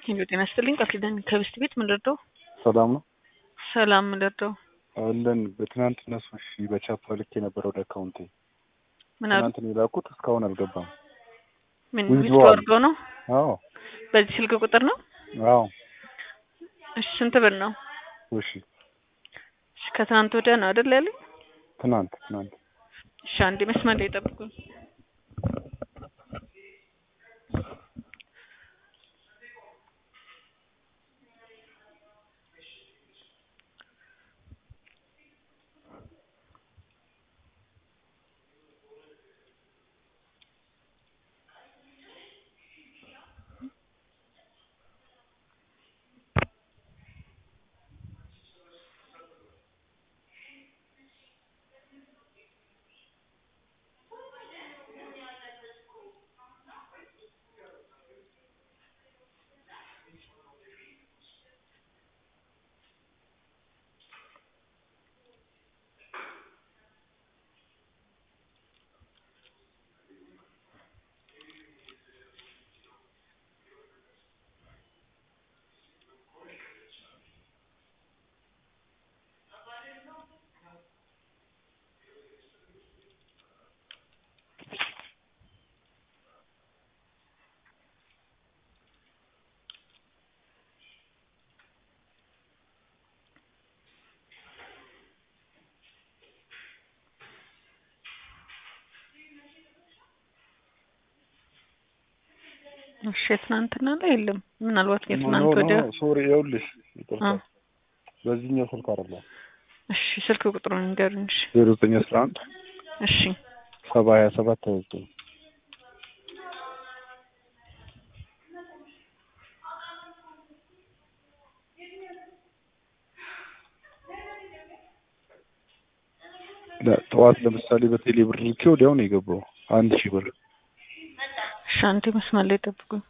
ሄሎ ጤና ይስጥልኝ ቃል ኪዳን ከብስት ቤት ምን ልርዳው? ሰላም ነው ሰላም ምን ልርዳው? አለን። በትናንትና ሶሺ በቻፓ ልክ የነበረ ወደ አካውንቴ ምን አሉ? ትናንት ነው የላኩት እስካሁን አልገባም። ምን withdraw ዊዝድሮ አሉ። አድርገው ነው? አዎ በዚህ ስልክ ቁጥር ነው? አዎ እሺ ስንት ብር ነው? ሶሺ እሺ ከትናንት ወዲያ ነው አይደል ያለኝ? ትናንት ትናንት እሺ አንዴ መስመር ላይ ጠብቁኝ። እሺ የትናንትና ላይ የለም። ምናልባት የትናንት ወዲያ ሶሪ ይኸውልሽ ይቅርታ አ በዚህኛው ስልክ አይደለም እሺ ስልክ ቁጥሩን ንገሩኝ። እሺ ዜሮ ዘጠኝ አስራ አንድ እሺ ሰባ ሀያ ሰባት ሀያ ዘጠኝ ጠዋት ለምሳሌ በቴሌ ብር ልኬ ወዲያው ነው የገባው አንድ ሺህ ብር እሺ አንዴ መስመር ላይ ጠብቁኝ።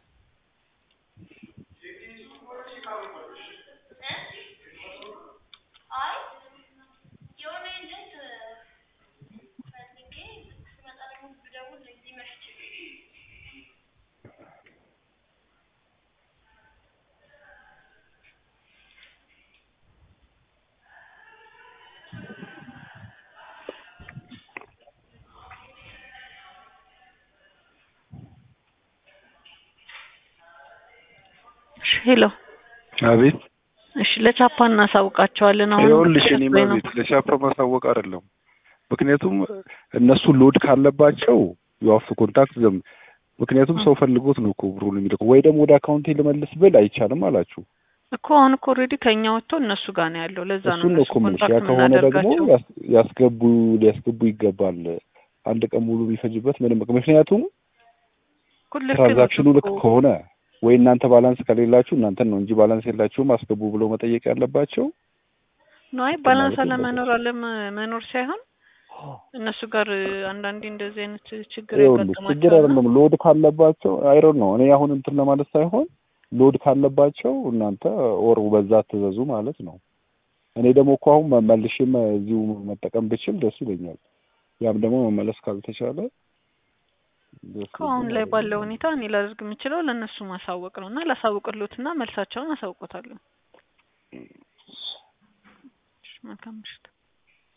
እሺ ሄሎ አቤት እሺ ለቻፓ እናሳውቃቸዋለን። አሁን ይኸውልሽ እኔ ወይ ነው? ቤት ለሻፓ ማሳወቅ አይደለም ምክንያቱም እነሱ ሎድ ካለባቸው የዋፍ ኮንታክት ዘም ምክንያቱም ሰው ፈልጎት ነው እኮ ብሩን የሚልከው ወይ ደግሞ ወደ አካውንቴ ልመልስ ብል አይቻልም አላችሁ እኮ አሁን እኮ ኦልሬዲ ከኛ ወጥቶ እነሱ ጋር ነው ያለው። ለዛ ነው እሱን ነው እነሱ እኮ የምልሽ ያ ኮንታክት ከሆነ ደግሞ የምናደርጋቸው። ያስ- ያስገቡ ሊያስገቡ ይገባል አንድ ቀን ሙሉ ቢፈጅበት ምንም ምክንያቱም እኮ ልክ ነው ትራንዛክሽኑ ልክ እኮ። ከሆነ ወይ እናንተ ባላንስ ከሌላችሁ እናንተን ነው እንጂ ባላንስ የላችሁም አስገቡ ብለው መጠየቅ ያለባቸው ነው አይ ባላንስ ማለት አለመኖር አለመኖር ሳይሆን እነሱ ጋር አንዳንዴ እንደዚህ አይነት ችግር ይኸውልሽ ችግር ያጋጥማቸዋል። አይደለም ሎድ ካለባቸው አይሮን ነው እኔ አሁን እንትን ለማለት ሳይሆን ሎድ ካለባቸው እናንተ ኦር በዛ ትዘዙ ማለት ነው እኔ ደግሞ እኮ አሁን መልሼም እዚሁ መጠቀም ብችል ደስ ይለኛል ያም ደግሞ መመለስ ካልተቻለ ደስ እኮ አሁን ላይ ይለኛል። ባለው ሁኔታ እኔ ላደርግ የምችለው ለእነሱ ማሳወቅ ነው እና ላሳውቅሎትና መልሳቸውን አሳውቆታለሁ። እሺ፣ መልካም ምሽት።